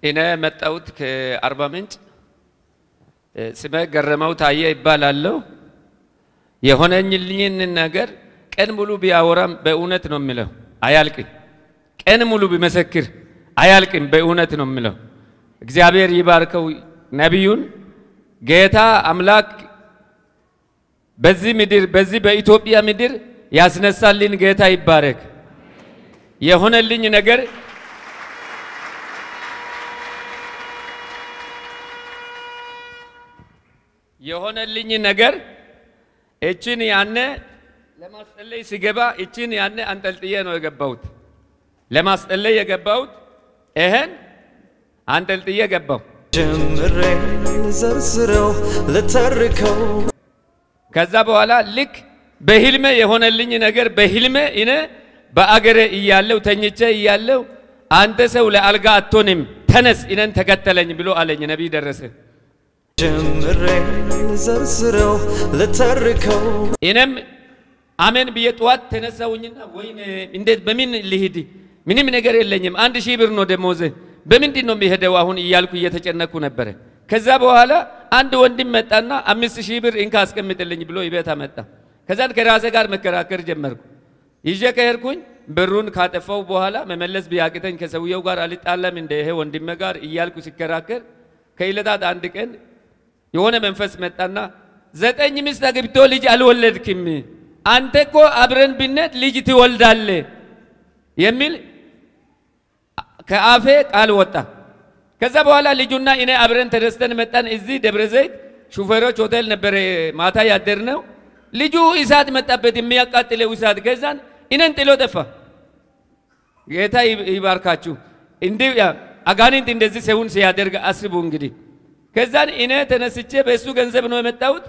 እኔ መጣሁት ከአርባ ምንጭ። ስሜ ገረመው ታየ ይባላለሁ። የሆነኝልኝን ነገር ቀን ሙሉ ቢያወራም በእውነት ነው የሚለው፣ አያልቅም። ቀን ሙሉ ቢመሰክር አያልቅም፣ በእውነት ነው የሚለው። እግዚአብሔር ይባርከው ነቢዩን። ጌታ አምላክ በዚህ ምድር በዚህ በኢትዮጵያ ምድር ያስነሳልን ጌታ ይባረክ። የሆነልኝ ነገር የሆነልኝ ነገር እችን ያነ ለማስጠለይ ሲገባ እችን ያነ አንጠልጥዬ ነው የገባሁት። ለማስጠለይ የገባሁት ይሄን አንጠልጥዬ ገባሁ። ጀምሬ ልዘርዝረው ልተርከው ከዛ በኋላ ልክ በህልሜ የሆነልኝ ነገር በህልሜ እኔ በአገሬ እያለው ተኝቼ እያለው አንተ ሰው ለአልጋ አትሆንም፣ ተነስ እኔን ተከተለኝ ብሎ አለኝ ነቢይ ደረሰ። ጀምሬ ልዘርዝረው ልተርከው እኔም አሜን ብዬ ጠዋት ተነሳውኝና ወይኔ እንዴት በምን ልሂድ? ምንም ነገር የለኝም። አንድ ሺህ ብር ነው ደሞዝ፣ በምንድን ነው የሚሄደው አሁን እያልኩ እየተጨነኩ ነበረ። ከዛ በኋላ አንድ ወንድም መጣና አምስት ሺህ ብር እንካ አስቀምጥልኝ ብሎ ይቤት አመጣ። ከዛን ከራሴ ጋር መከራከር ጀመርኩ። ይዤ ከሄድኩኝ ብሩን ካጠፋው በኋላ መመለስ ቢያቅተኝ ከሰውየው ጋር አልጣለም እንደ ይሄ ወንድሜ ጋር እያልኩ ሲከራከር ከዕለታት አንድ ቀን የሆነ መንፈስ መጣና ዘጠኝ ሚስት አግብቶ ልጅ አልወለድክም፣ አንተ እኮ አብረን ብንሄድ ልጅ ትወልዳለ የሚል ከአፌ ቃል ወጣ። ከዛ በኋላ ልጁና እኔ አብረን ተደስተን መጣን። እዚህ ደብረ ዘይት ሹፌሮች ሆቴል ነበረ ማታ ያደርነው። ልጁ እሳት መጣበት፣ የሚያቃጥለው እሳት። ከዛን እኔን ጥሎ ጠፋ። ጌታ ይባርካችሁ። እንዲህ አጋንንት እንደዚህ ሰውን ሲያደርግ አስቡ እንግዲህ። ከዛን እኔ ተነስቼ በእሱ ገንዘብ ነው የመጣሁት።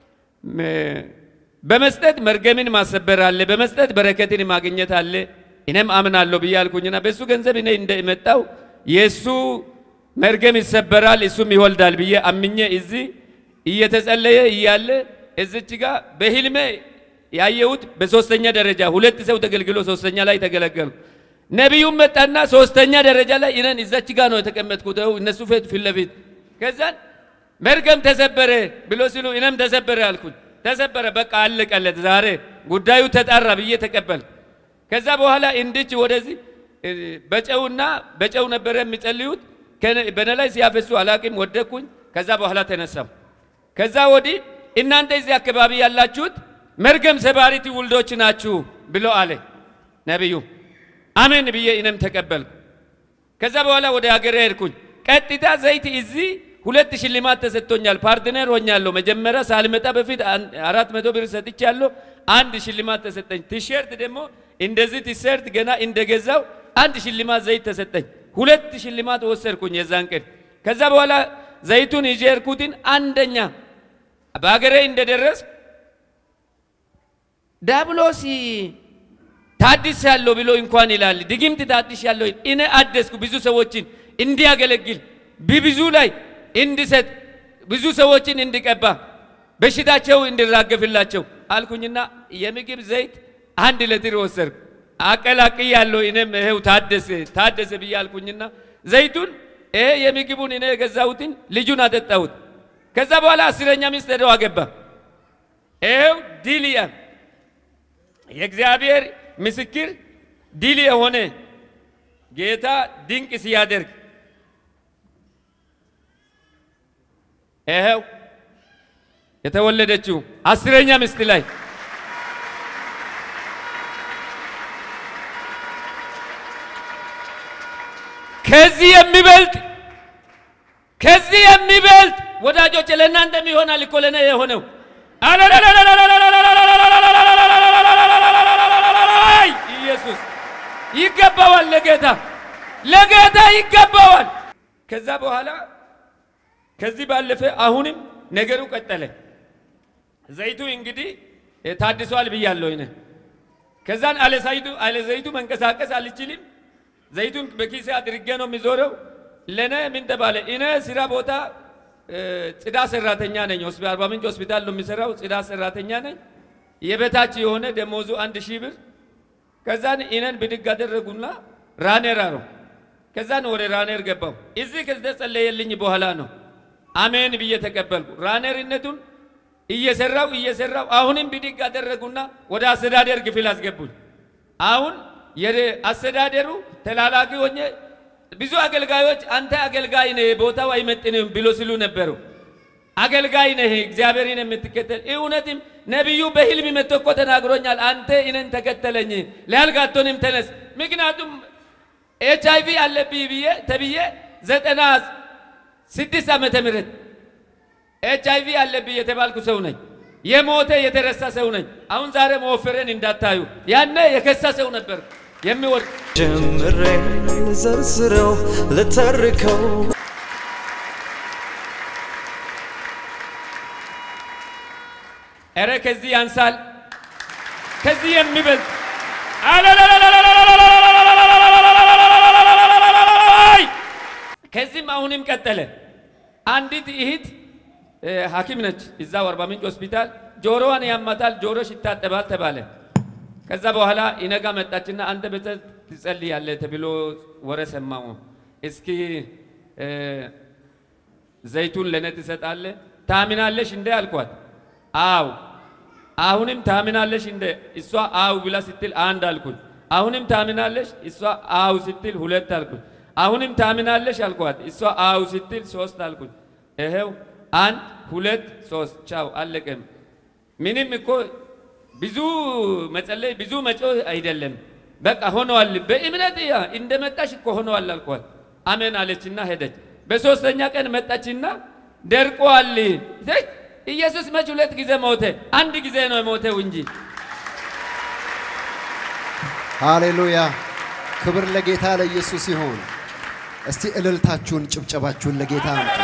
በመስጠት መርገምን ማሰበር አለ፣ በመስጠት በረከትን ማግኘት አለ። እኔም አምናለሁ ብዬ አልኩኝና በእሱ ገንዘብ እኔ እንደመጣው የእሱ መርገም ይሰበራል እሱም ይወልዳል ብዬ አምኜ እዚህ እየተጸለየ እያለ እዚች ጋር በህልሜ ያየሁት በሶስተኛ ደረጃ ሁለት ሰው ተገልግሎ ሶስተኛ ላይ ተገለገልኩ። ነቢዩም መጣና ሶስተኛ ደረጃ ላይ እኔን እዛች ጋር ነው የተቀመጥኩት፣ እነሱ ፊት ፊት ለፊት ከዛን መርገም ተሰበረ ብሎ ሲሉ እኔም ተሰበረ አልኩኝ። ተሰበረ በቃ አለቀለት፣ ዛሬ ጉዳዩ ተጣራ ብዬ ተቀበል። ከዛ በኋላ እንድች ወደዚህ በጨውና በጨው ነበረ የሚጸልዩት በነ ላይ ሲያፈሱ አላቅም፣ ወደኩኝ። ከዛ በኋላ ተነሳም። ከዛ ወዲህ እናንተ እዚህ አካባቢ ያላችሁት መርገም ሰባሪ ትውልዶች ናችሁ ብሎ አለ ነቢዩ። አሜን ብዬ እኔም ተቀበልኩ። ከዛ በኋላ ወደ ሀገሬ ሄድኩኝ። ቀጥታ ዘይት እዚህ ሁለት ሽልማት ተሰጥቶኛል። ፓርትነር ሆኛለሁ። መጀመሪያ ሳልመጣ በፊት አራት መቶ ብር ሰጥቻለሁ። አንድ ሽልማት ተሰጠኝ። ቲሸርት ደግሞ እንደዚህ ቲሸርት ገና እንደገዛው አንድ ሽልማት ዘይት ተሰጠኝ። ሁለት ሽልማት ወሰድኩኝ የዛን ቀን። ከዛ በኋላ ዘይቱን ይዤ ሄድኩትን አንደኛ በሀገሬ እንደደረስ ዳብሎስ ታድስ ያለው ብሎ እንኳን ይላል ድግምት ታድስ ያለው እኔ አደስኩ ብዙ ሰዎችን እንዲያገለግል በብዙ ላይ እንድሰጥ ብዙ ሰዎችን እንድቀባ በሽታቸው እንድራገፍላቸው አልኩኝና የምግብ ዘይት አንድ ሌትር ወሰድኩ። አቀላቅ ያለው እኔም ይኸው ታደሰ ታደሰ ብዬ አልኩኝና ዘይቱን ይሄ የምግቡን እኔ የገዛሁትን ልጁን አጠጣሁት። ከዛ በኋላ አስረኛ ሚስት ሄደው አገባ። ይኸው ድል የእግዚአብሔር ምስክር ድል የሆነ ጌታ ድንቅ ሲያደርግ ይኸው የተወለደችው አስረኛ ሚስት ላይ ከዚህ የሚበልጥ ከዚህ የሚበልጥ ወዳጆች ለእናንተም ይሆናል እኮ ለእኔ የሆነው ኢየሱስ ይገባዋል። ለጌታ ለጌታ ይገባዋል። ከዛ በኋላ ከዚህ ባለፈ አሁንም ነገሩ ቀጠለ። ዘይቱ እንግዲህ ታድሷል ብያለሁ እኔ። ከዛን አለ ዘይቱ አለ ዘይቱ መንቀሳቀስ አልችልም። ዘይቱን በኪሴ አድርጌ ነው የሚዞረው። ለእኔ ምን ተባለ? እኔ ስራ ቦታ ጽዳት ሰራተኛ ነኝ። አርባ ምንጭ ሆስፒታል ነው የሚሰራው። ጽዳት ሰራተኛ ነኝ። የበታች የሆነ ደሞዙ አንድ ሺህ ብር። ከዛን እኔን ብድግ አደረጉና ራኔራ ነው ከዛ ነው ወደ ራኔር ገባው። እዚህ ከተጸለየልኝ በኋላ ነው አሜን ብዬ ተቀበልኩ። ራኔርነቱን እየሰራው እየሰራው አሁንም ብድግ አደረጉና ወደ አስተዳደር ክፍል አስገቡኝ። አሁን የአስተዳደሩ ተላላኪ ሆኜ ብዙ አገልጋዮች አንተ አገልጋይ ነህ፣ ቦታው አይመጥንም ብሎ ሲሉ ነበሩ። አገልጋይ ነህ፣ እግዚአብሔርን የምትከተል እውነትም ነቢዩ በህልም መጥቶ እኮ ተናግሮኛል። አንተ እኔን ተከተለኝ ሊያልጋቶንም ተነስ። ምክንያቱም ኤች አይቪ አለብኝ ብዬ ተብዬ ዘጠና ስድስት ዓመተ ምህረት ኤች አይቪ አለብኝ የተባልኩ ሰው ነኝ። የሞተ የተረሳ ሰው ነኝ። አሁን ዛሬ መወፈሬን እንዳታዩ። ያኔ የከሳ ሰው ነበር የሚወድ ጀምሬ ልዘርዝረው ልተርከው ኧረ ከዚህ ያንሳል፣ ከዚህ የሚበልጥ ከዚህም አሁንም ቀጠለ። አንዲት እህት ሐኪም ነች እዛው አርባ ምንጭ ሆስፒታል። ጆሮዋን ያማታል፣ ጆሮሽ ይታጠባል ተባለ። ከዛ በኋላ ኢነጋ መጣችና አንተ ቤተ ትጸልያለህ ተብሎ ወረ ሰማሁ። እስኪ ዘይቱን ለእኔ ትሰጣለህ ታምናለሽ እንደ አልኳት። አው አሁንም ታምናለሽ እንደ እሷ አው ብላ ስትል አንድ አልኩኝ። አሁንም ታምናለሽ እሷ አው ስትል ሁለት አልኩኝ። አሁንም ታምናለሽ አልኳት። እሷ አው ስትል ሶስት አልኩኝ። ይኸው አንድ ሁለት ሶስት ቻው አለቀም። ምንም እኮ ብዙ መጸለይ ብዙ መጮህ አይደለም። በቃ ሆነዋል። በእምነት ያ እንደመጣሽ እኮ ሆነዋል አልኳት። አሜን አለችና ሄደች። በሶስተኛ ቀን መጣችና ደርቋል። ኢየሱስ መች ሁለት ጊዜ ሞተ? አንድ ጊዜ ነው የሞተው እንጂ። ሃሌሉያ! ክብር ለጌታ ለኢየሱስ ይሆን። እስቲ እልልታችሁን ጭብጨባችሁን ለጌታ አምጡ።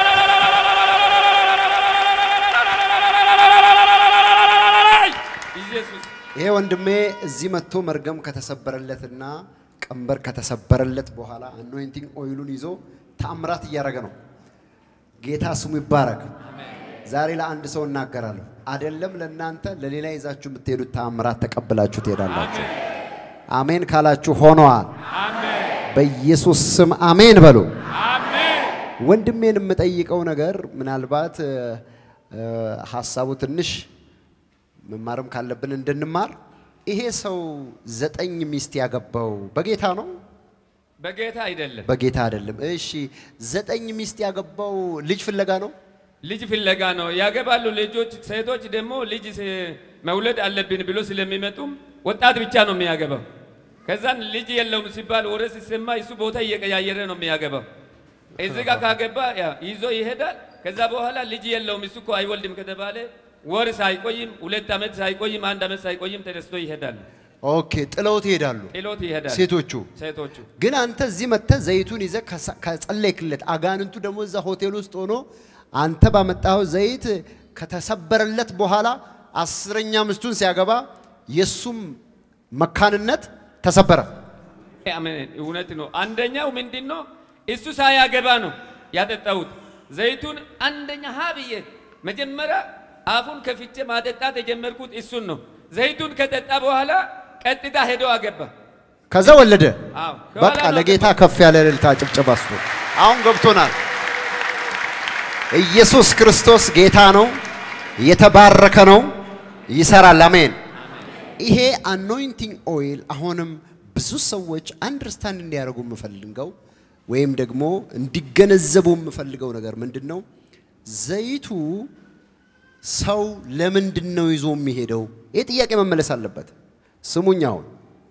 ኢየሱስ ይሄ ወንድሜ እዚህ መጥቶ መርገም ከተሰበረለትና ቀንበር ከተሰበረለት በኋላ አኖይንቲንግ ኦይሉን ይዞ ተአምራት እያደረገ ነው። ጌታ ስሙ ይባረክ። ዛሬ ለአንድ ሰው እናገራለሁ። አይደለም ለእናንተ ለሌላ ይዛችሁ የምትሄዱት ተአምራት ተቀብላችሁ ትሄዳላችሁ። አሜን ካላችሁ ሆነዋል። በኢየሱስ ስም አሜን በሉ። ወንድሜን የምጠይቀው ነገር ምናልባት እ፣ እ፣ ሀሳቡ ትንሽ መማርም ካለብን እንድንማር ይሄ ሰው ዘጠኝ ሚስት ያገባው በጌታ ነው? በጌታ አይደለም በጌታ አይደለም። እሺ ዘጠኝ ሚስት ያገባው ልጅ ፍለጋ ነው? ልጅ ፍለጋ ነው ያገባሉ። ልጆች ሴቶች ደግሞ ልጅ ስ- መውለድ አለብን ብሎ ስለሚመጡም ወጣት ብቻ ነው የሚያገባው። ከዛን ልጅ የለውም ሲባል ወሬ ሲሰማ እሱ ቦታ እየቀያየረ ነው የሚያገባው። እዚህ ጋር ካገባ ያ ይዞ ይሄዳል። ከዛ በኋላ ልጅ የለውም እሱ እኮ አይወልድም ከተባለ ወር ሳይቆይም ሁለት ዓመት ሳይቆይም አንድ ዓመት ሳይቆይም ተነስቶ ይሄዳል። ኦኬ ጥለውት ይሄዳሉ ጥሎት ይሄዳል። ሴቶቹ። ሴቶቹ ግን አንተ እዚህ መጥተህ ዘይቱን ይዘህ ከሳ- ከጸለይክለት አጋንንቱ ደግሞ እዛ ሆቴል ውስጥ ሆኖ አንተ ባመጣኸው ዘይት ከተሰበረለት በኋላ አስረኛ ሚስቱን ሲያገባ የእሱም መካንነት ተሰበረ። አሜን። እውነት ነው። አንደኛው ምንድን ነው? እሱ ሳያገባ ነው ያጠጣሁት ዘይቱን። አንደኛ ሀ ብዬ መጀመሪያ አፉን ከፍቼ ማጠጣት የጀመርኩት እሱን ነው። ዘይቱን ከጠጣ በኋላ ቀጥታ ሄዶ አገባ። ከዛ ወለደ። አዎ፣ በቃ ከኋላ ነው ለጌታ አገባ። ከፍ ያለ እልልታ ጭብጨባ ስጡ። አሁን ገብቶናል። ኢየሱስ ክርስቶስ ጌታ ነው፣ የተባረከ ነው፣ ይሰራል። አሜን። ይሄ አኖይንቲንግ ኦይል አሁንም ብዙ ሰዎች አንደርስታንድ እንዲያደርጉ የምፈልገው ወይም ደግሞ እንዲገነዘቡ የምፈልገው ነገር ምንድን ነው? ዘይቱ ሰው ለምንድን ነው ይዞ የሚሄደው? ይህ ጥያቄ መመለስ አለበት። ስሙኝ አሁን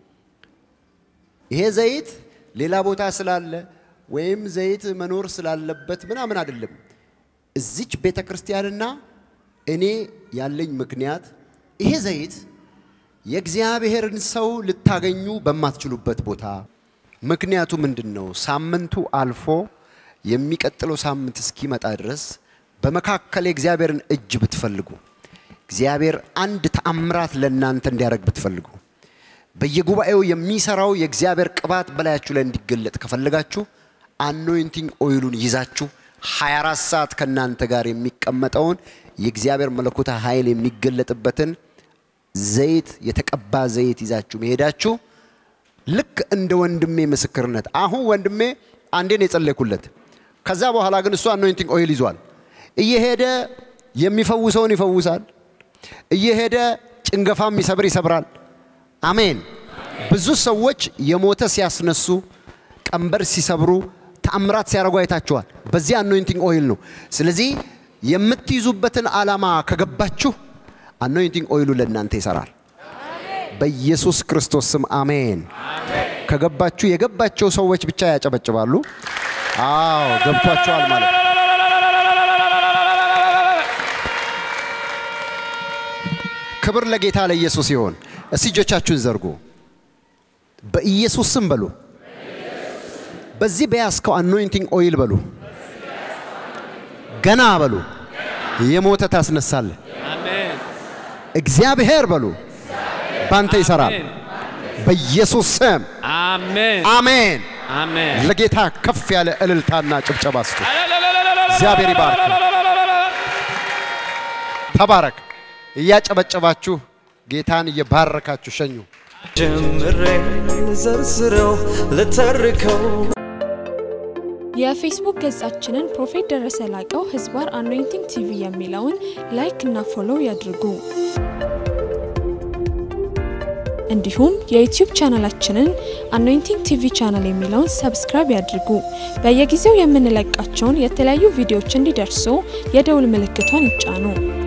ይሄ ዘይት ሌላ ቦታ ስላለ ወይም ዘይት መኖር ስላለበት ምናምን አይደለም። እዚች ቤተ ክርስቲያንና እኔ ያለኝ ምክንያት ይሄ ዘይት የእግዚአብሔርን ሰው ልታገኙ በማትችሉበት ቦታ ምክንያቱ ምንድን ነው? ሳምንቱ አልፎ የሚቀጥለው ሳምንት እስኪመጣ ድረስ በመካከል የእግዚአብሔርን እጅ ብትፈልጉ እግዚአብሔር አንድ ተአምራት ለእናንተ እንዲያደርግ ብትፈልጉ በየጉባኤው የሚሰራው የእግዚአብሔር ቅባት በላያችሁ ላይ እንዲገለጥ ከፈለጋችሁ አኖይንቲንግ ኦይሉን ይዛችሁ 24 ሰዓት ከእናንተ ጋር የሚቀመጠውን የእግዚአብሔር መለኮታ ኃይል የሚገለጥበትን ዘይት የተቀባ ዘይት ይዛችሁ መሄዳችሁ ልክ እንደ ወንድሜ ምስክርነት። አሁን ወንድሜ አንዴን የጸለይኩለት፣ ከዛ በኋላ ግን እሱ አኖይንቲንግ ኦይል ይዟል። እየሄደ የሚፈውሰውን ይፈውሳል፣ እየሄደ ጭንገፋ የሚሰብር ይሰብራል። አሜን። ብዙ ሰዎች የሞተ ሲያስነሱ፣ ቀንበር ሲሰብሩ፣ ተአምራት ሲያደርጉ አይታችኋል። በዚህ አኖይንቲንግ ኦይል ነው። ስለዚህ የምትይዙበትን ዓላማ ከገባችሁ አኖይንቲንግ ኦይሉ ለእናንተ ይሰራል። በኢየሱስ ክርስቶስ ስም አሜን። ከገባችሁ የገባቸው ሰዎች ብቻ ያጨበጭባሉ። አዎ ገብቷቸዋል ማለት ነው። ክብር ለጌታ ለኢየሱስ ይሆን። እስቲ እጆቻችሁን ዘርጉ። በኢየሱስ ስም በሉ። በዚህ በያዝከው አኖይንቲንግ ኦይል በሉ። ገና በሉ። የሞተ ታስነሳለህ። አሜን እግዚአብሔር በሉ ባንተ ይሰራል። አሜን በኢየሱስ ስም አሜን አሜን። አሜን ለጌታ ከፍ ያለ እልልታና ጭብጨባ ስጡ። እግዚአብሔር ይባርክ። ተባረክ። እያጨበጨባችሁ ጌታን እየባረካችሁ ሸኙ። ጀምሬ ልዘርዝረው ልተርከው የፌስቡክ ገጻችንን ፕሮፌት ደረሰ ላቀው ህዝባር አኖይንቲንግ ቲቪ የሚለውን ላይክ እና ፎሎው ያድርጉ። እንዲሁም የዩቲዩብ ቻናላችንን አኖይንቲንግ ቲቪ ቻናል የሚለውን ሰብስክራይብ ያድርጉ። በየጊዜው የምንለቃቸውን የተለያዩ ቪዲዮዎች እንዲደርሱ የደውል ምልክቷን ይጫኑ።